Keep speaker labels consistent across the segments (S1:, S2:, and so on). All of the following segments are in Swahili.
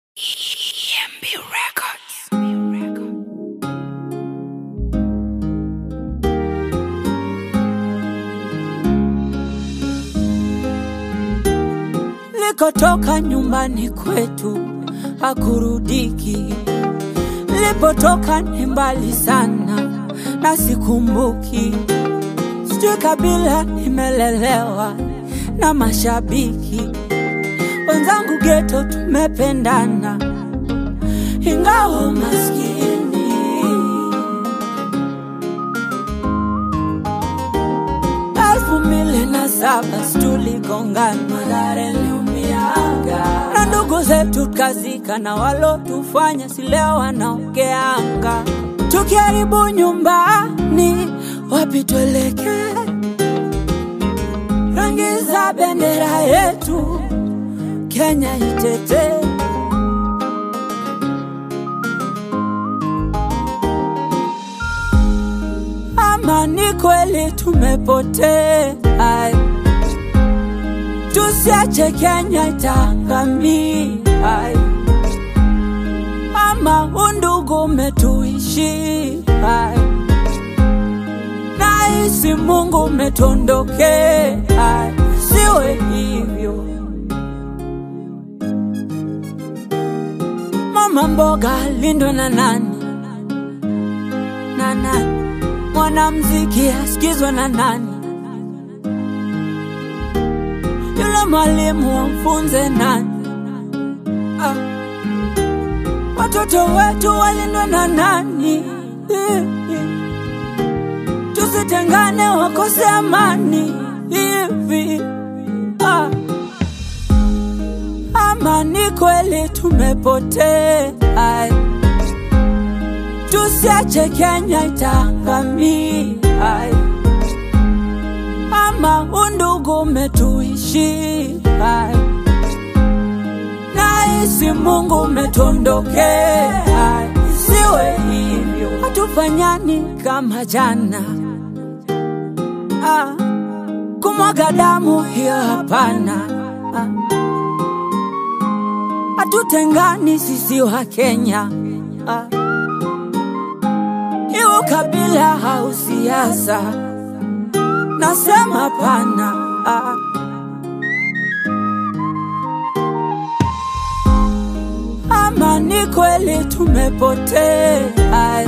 S1: EMB Records.
S2: Nilikotoka nyumbani kwetu hakurudiki, nilipotoka ni mbali sana na sikumbuki. Sijui kabila nimelelewa na mashabiki wenzangu, geto tumependana, ingawa maskini elfu mbili na saba tuligongana, Mathare liumianga na ndugu zetu kazika, na walotufanya si leo wanaongeanga. Tukiharibu nyumbani, wapi tuelekee? Rangi za bendera yetu Kenya itetee. ama ni kweli tumepotea? Tusiache Kenya itaangamia, ama undugu umetuishi, nahisi Mungu umetondokea, siwe hivyo. Mama mboga lindwe na nani na nani? Mwanamziki asikizwe na nani? Yule mwalimu wamfunze nani? Ah. Watoto wetu walindwe na nani? Eh, eh. Tusitengane wakose amani hivi ah. Ama ni kweli tumepotea tusiache Kenya itaangamia, ama undugu umetuishi, nahisi Mungu umetondokea, siwe hivyo, hatufanyani kama jana. Ah, kumwaga damu hiyo hapana. Ah, hatutengani sisi wa Kenya ah iwo kabila au siasa, nasema pana. Ah. Ama ni kweli tumepotea,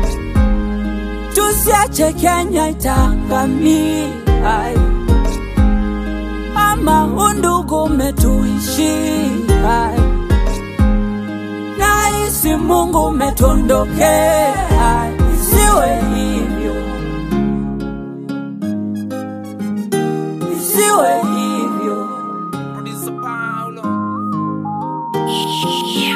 S2: tusiache Kenya itaangamia, ama undugu umetuishi nahisi Mungu umetondokea, isiwe hivyo, isiwe hivyo.
S1: EMB